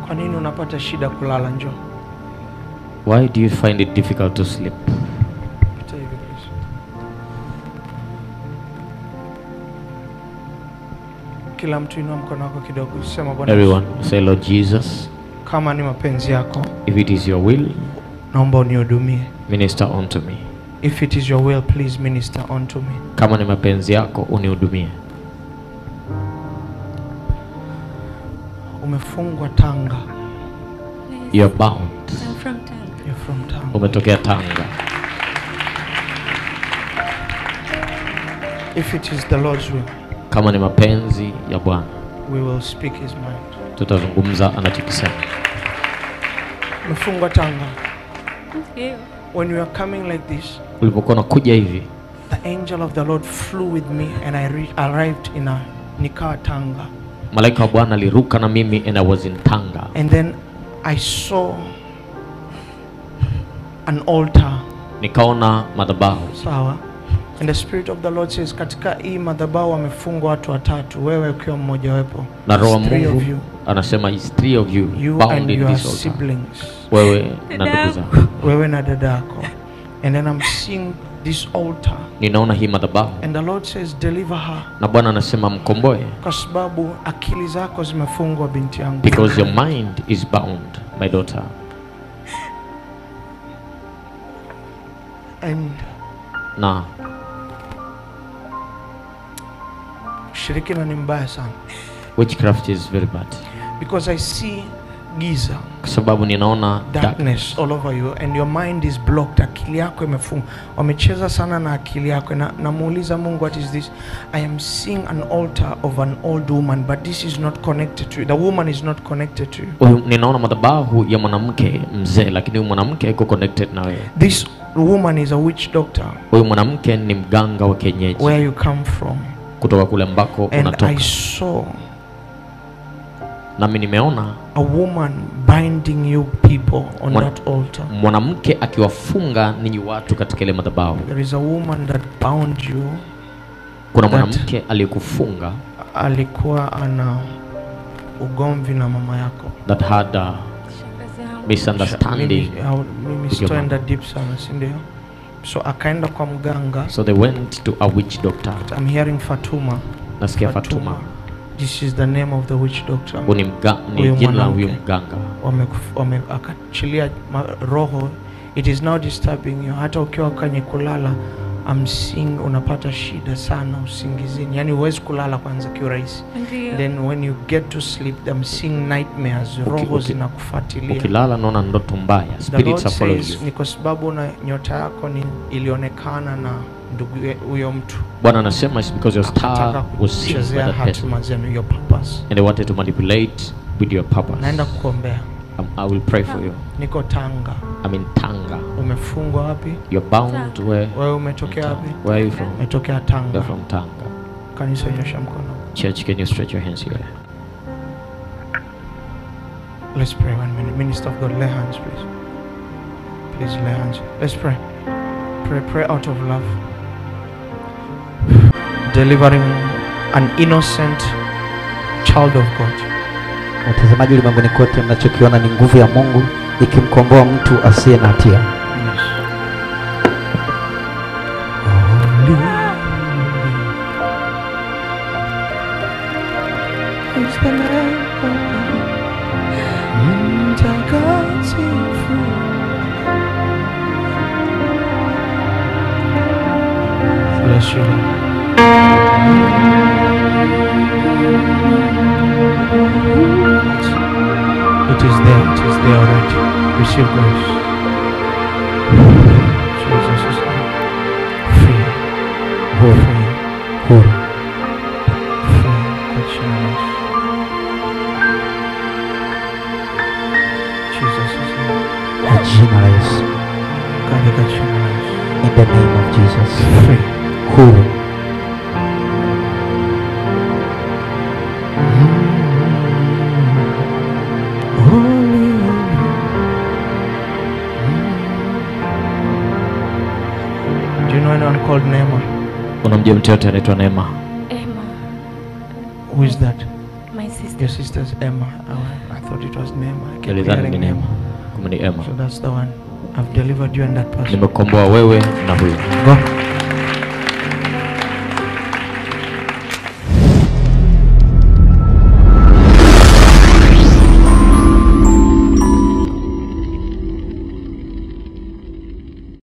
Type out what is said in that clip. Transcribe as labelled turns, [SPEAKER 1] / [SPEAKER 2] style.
[SPEAKER 1] Kwa nini unapata shida kulala? Njoo
[SPEAKER 2] Why do you find it difficult to sleep?
[SPEAKER 1] pita hivi please. Kila mtu inua mkono wako kidogo, sema Bwana Yesu,
[SPEAKER 2] Everyone, say, Lord Jesus,
[SPEAKER 1] kama ni mapenzi yako,
[SPEAKER 2] if it is your will,
[SPEAKER 1] naomba unihudumie.
[SPEAKER 2] minister unto me.
[SPEAKER 1] If it is your will, please minister unto me.
[SPEAKER 2] Kama ni mapenzi yako, unihudumie.
[SPEAKER 1] Umefungwa Tanga,
[SPEAKER 2] You are bound.
[SPEAKER 3] I'm from Tanga.
[SPEAKER 1] you're from Tanga.
[SPEAKER 2] Umetokea Tanga.
[SPEAKER 1] If it is the Lord's will,
[SPEAKER 2] Kama ni mapenzi ya Bwana,
[SPEAKER 1] we will speak his mind.
[SPEAKER 2] tutazungumza anachokisema.
[SPEAKER 1] Umefungwa Tanga.
[SPEAKER 3] Ndio.
[SPEAKER 1] When you are coming like this,
[SPEAKER 2] Ulipokuwa unakuja hivi,
[SPEAKER 1] the angel of the Lord flew with me and I re- arrived in a Nikaa Tanga.
[SPEAKER 2] malaika wa Bwana aliruka na mimi and I was in Tanga.
[SPEAKER 1] And then I saw an altar.
[SPEAKER 2] Nikaona madhabahu.
[SPEAKER 1] Sawa. And the spirit of the Lord says katika hii madhabahu wamefungwa watu watatu, wewe ukiwa mmoja wapo.
[SPEAKER 2] Na roho wa
[SPEAKER 1] It's three of
[SPEAKER 2] Mungu
[SPEAKER 1] you.
[SPEAKER 2] anasema is three of you,
[SPEAKER 1] You
[SPEAKER 2] bound
[SPEAKER 1] and
[SPEAKER 2] in
[SPEAKER 1] your
[SPEAKER 2] this altar.
[SPEAKER 1] siblings.
[SPEAKER 2] Wewe na ndugu
[SPEAKER 3] Dada.
[SPEAKER 2] zako.
[SPEAKER 1] Wewe na dada yako. And then I'm seeing this altar.
[SPEAKER 2] Ninaona hii madhabahu
[SPEAKER 1] And the Lord says deliver her.
[SPEAKER 2] na Bwana anasema mkomboe
[SPEAKER 1] Kwa sababu akili zako zimefungwa binti yangu.
[SPEAKER 2] because your mind is bound, my daughter.
[SPEAKER 1] And
[SPEAKER 2] Na
[SPEAKER 1] ushirikina ni mbaya sana.
[SPEAKER 2] witchcraft is very bad,
[SPEAKER 1] Because I see giza.
[SPEAKER 2] kwa sababu ninaona dark.
[SPEAKER 1] darkness all over you and your mind is blocked akili yako imefungwa wamecheza sana na akili yako na namuuliza mungu what is this i am seeing an altar of an old woman but this is not connected to you the woman is not connected to you
[SPEAKER 2] Huyu ninaona madhabahu ya mwanamke mzee, lakini huyu mwanamke iko connected na wewe.
[SPEAKER 1] this woman is a witch doctor
[SPEAKER 2] Huyu mwanamke ni mganga wa kienyeji
[SPEAKER 1] where you come from
[SPEAKER 2] kutoka kule ambako
[SPEAKER 1] and i
[SPEAKER 2] unatoka,
[SPEAKER 1] saw
[SPEAKER 2] nami nimeona
[SPEAKER 1] a woman binding you people on
[SPEAKER 2] Mwan-
[SPEAKER 1] that altar
[SPEAKER 2] mwanamke akiwafunga ninyi watu katika ile madhabahu.
[SPEAKER 1] there is a woman that bound you
[SPEAKER 2] Kuna
[SPEAKER 1] That-
[SPEAKER 2] mwanamke aliyekufunga
[SPEAKER 1] alikuwa ana ugomvi na mama yako
[SPEAKER 2] that had a
[SPEAKER 3] Shangazi yangu.
[SPEAKER 2] misunderstanding,
[SPEAKER 1] Mimi, au- mimi
[SPEAKER 2] with your
[SPEAKER 1] sitoenda deep sana si ndio so akaenda kwa mganga
[SPEAKER 2] so they went to a witch doctor.
[SPEAKER 1] I'm hearing Fatuma
[SPEAKER 2] Nasikia Fatuma,
[SPEAKER 1] this is the name of the witch doctor
[SPEAKER 2] huyu ni mga- ni
[SPEAKER 1] Huyu
[SPEAKER 2] jina la huyu
[SPEAKER 1] mwanamke.
[SPEAKER 2] mganga.
[SPEAKER 1] Wamekuf- wame, akachilia ma- roho it is now disturbing you hata ukiwa kwenye kulala I'm seeing unapata shida sana usingizini yani huwezi kulala kwanza kiurahisi
[SPEAKER 3] Ndio.
[SPEAKER 1] then when you get to sleep I'm seeing nightmares roho
[SPEAKER 2] uki-
[SPEAKER 1] zinakufuatilia
[SPEAKER 2] Ukilala naona ndoto mbaya,
[SPEAKER 1] The Lord
[SPEAKER 2] spirits are following
[SPEAKER 1] says
[SPEAKER 2] you.
[SPEAKER 1] ni kwa sababu na nyota yako ni ilionekana na ndugu ye- huyo mtu
[SPEAKER 2] Bwana anasema it's because your
[SPEAKER 1] akataka
[SPEAKER 2] star was seen by
[SPEAKER 1] kuchezea
[SPEAKER 2] that person
[SPEAKER 1] hatima zenu your purpose
[SPEAKER 2] and they wanted to manipulate with your purpose.
[SPEAKER 1] naenda kuombea
[SPEAKER 2] Um, I will pray for you.
[SPEAKER 1] niko tanga
[SPEAKER 2] I'm in Tanga.
[SPEAKER 1] umefungwa wapi
[SPEAKER 2] You're bound where?
[SPEAKER 1] wewe umetokea wapi
[SPEAKER 2] Where are you from?
[SPEAKER 1] umetokea tanga
[SPEAKER 2] You're from Tanga.
[SPEAKER 1] kanisa nyosha mkono
[SPEAKER 2] Church, can you stretch your hands here?
[SPEAKER 1] let's pray one minute minister of god lay hands please please lay hands let's pray pray pray out of love delivering an innocent child of god
[SPEAKER 4] Watazamaji ulimwenguni kote, mnachokiona ni nguvu ya Mungu ikimkomboa mtu asiye na hatia.
[SPEAKER 1] yes. Is the Lamb of God. Mtakatifu. Bless you. Lord. It is there, it is there already. Receive grace. Jesus' name. Free.
[SPEAKER 4] Huru,
[SPEAKER 1] Free.
[SPEAKER 4] huru.
[SPEAKER 1] Free. Kwa jina la Yesu. Jesus' name.
[SPEAKER 4] Kwa jina la Yesu.
[SPEAKER 1] Katika jina la Yesu.
[SPEAKER 4] In the name of Jesus.
[SPEAKER 1] Free.
[SPEAKER 4] Huru.
[SPEAKER 1] Holy, holy. Do you know anyone called Neema?
[SPEAKER 2] Unamjua mtu yote anaitwa Neema?
[SPEAKER 3] Emma,
[SPEAKER 1] Who is that?
[SPEAKER 3] my sister.
[SPEAKER 1] Your sister's Emma. Oh, I thought it was Nema. I kept
[SPEAKER 2] nilidhani ni
[SPEAKER 1] hearing
[SPEAKER 2] neema
[SPEAKER 1] Nema.
[SPEAKER 2] kumbe ni ema
[SPEAKER 1] So that's the one. I've delivered you and that person.
[SPEAKER 2] nimekomboa wewe na huyu
[SPEAKER 1] Go.